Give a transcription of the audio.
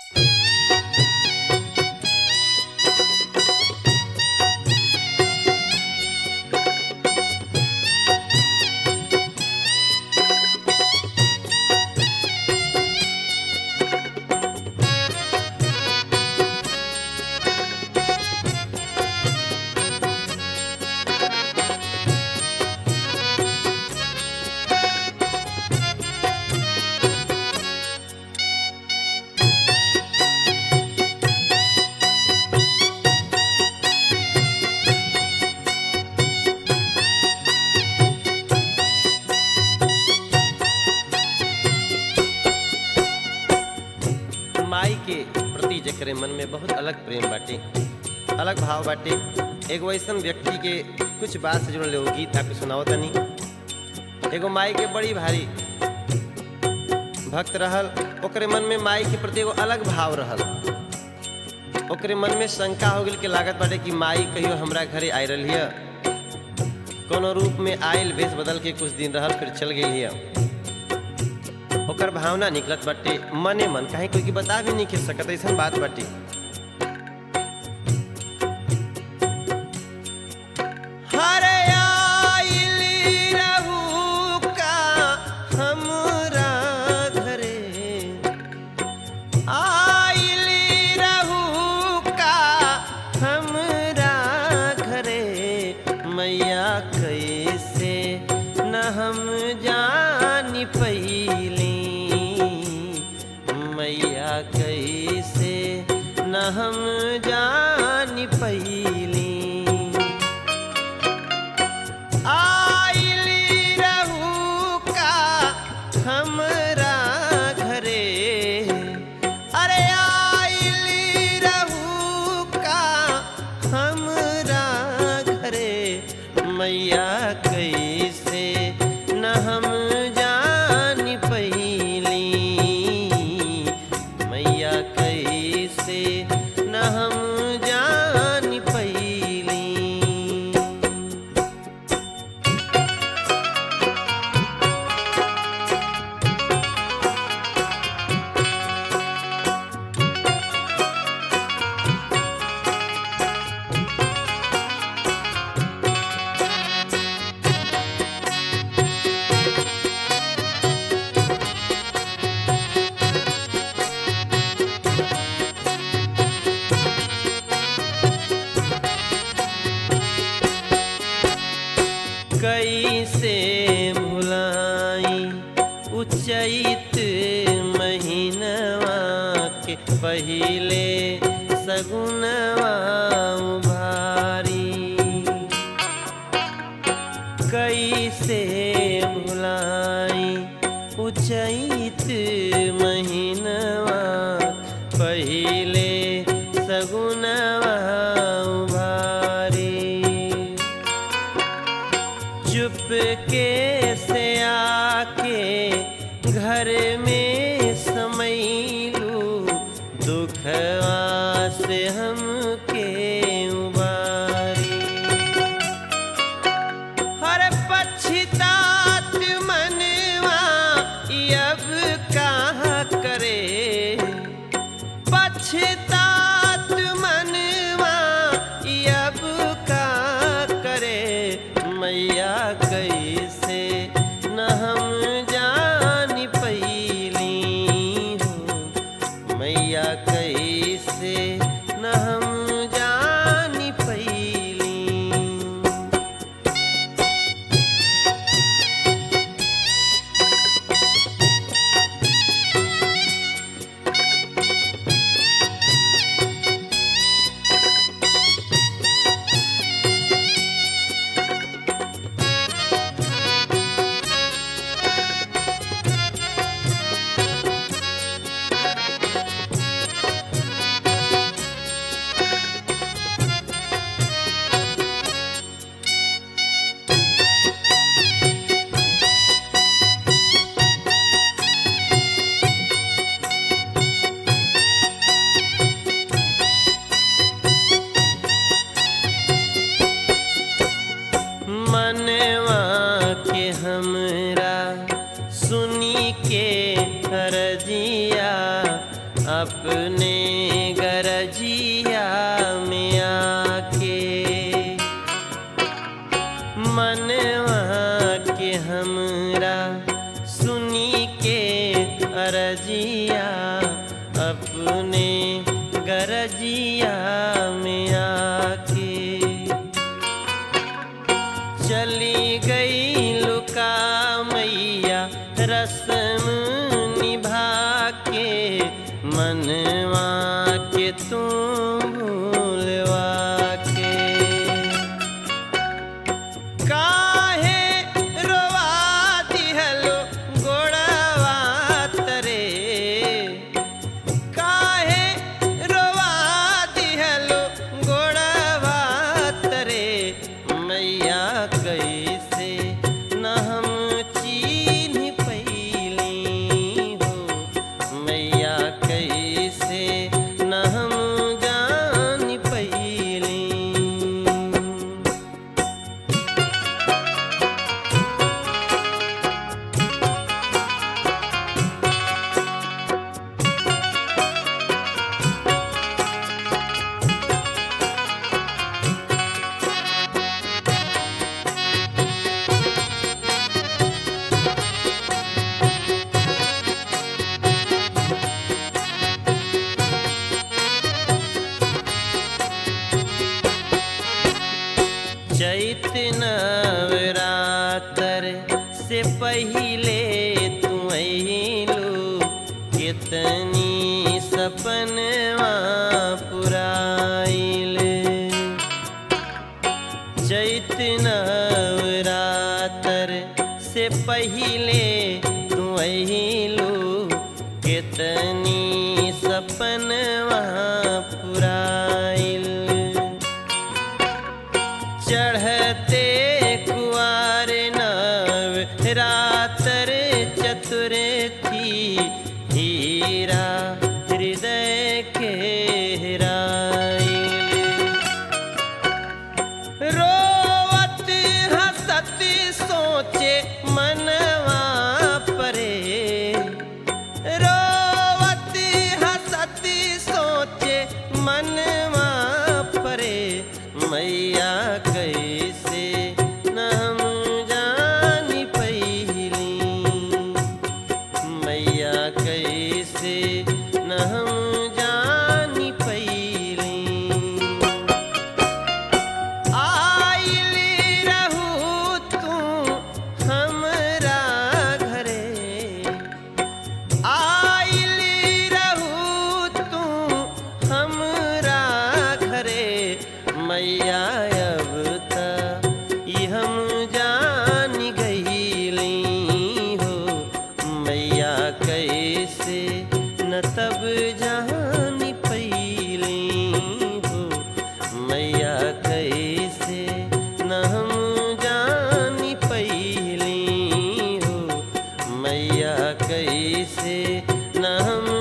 माई के प्रति जेकरे मन में बहुत अलग प्रेम बाटे अलग भाव बाटे एगो ऐसन व्यक्ति के कुछ बात से जुड़ल एगो गीत आपके सुनाओ तनी एगो माई के बड़ी भारी भक्त रहल ओकरे मन में माई के प्रति एगो अलग भाव रहल ओकरे मन में शंका हो गई कि लागत बाटे कि माई कहियो हमरा घरे आय रही है कोनो रूप में आयल भेष बदल के कुछ दिन रहल फिर चल गई है ओकर भावना निकलत बाटे मने मन काहे कोई के बता भी नहीं के सकत ऐसन बात बाटे हरे आइली रहू का हमरा घरे आइली रहू का हमरा घरे मैया कैसे न हम जानी पैली मैया कैसे न हम जानी पैली आइली रहू का हमरा घरे अरे आइली रहू का हमरा घरे मैया कैसे न हम जानी पैली मैया कैसे न हम जानी पैली कैसे भुलाई उचैत महीनवा के पहिले सगुनवा भारी कैसे भुलाई उचैत महीनवा पहिले सगुनवा भारी चुपके से आके घर में समैलू दुखवा से हमके उबारी हर पछतात मनवा अब कहाँ करे पछतात मनवा अब का करे मैया कैसे न हम जानी पैली हो मैया कैसे न हम जानी पैली अपने गरजिया में आके मनवा के हमरा सुनी के अरजिया अपने गरजिया में आके चली गई लुका मैया रस्म निभा के मनवा के तू भूलवा के काहे रोवा दिहलो गोड़वा तरे काहे रोवा दिहलो गोड़वा तरे मैया कैसे न हम चीन्ह पैली हो मैया कैसे न हम जान पैली चैत नवरातर से पहिले तू अइलू कितनी सपनवा पुराइल चैत नवरातर से पहिले तू अइलू कितनी सपनवा पुराइल चढ़ते कुआर नव रातर चतुर थी हीरा हृदय के हेराइल रोवत हसत सोचे मनवा परे रोवत हसत सोचे मनवा परे मैया कैसे न हम जानी पैली मैया कैसे न हम जानी पैली आइल रहू तू हमरा घरे आइल रहू तू हमरा घरे मैया अब त ई हम जान गईली हो मैया कैसे न तब जान पैली हो मैया कैसे न हम जान पैली हो मैया कैसे न हम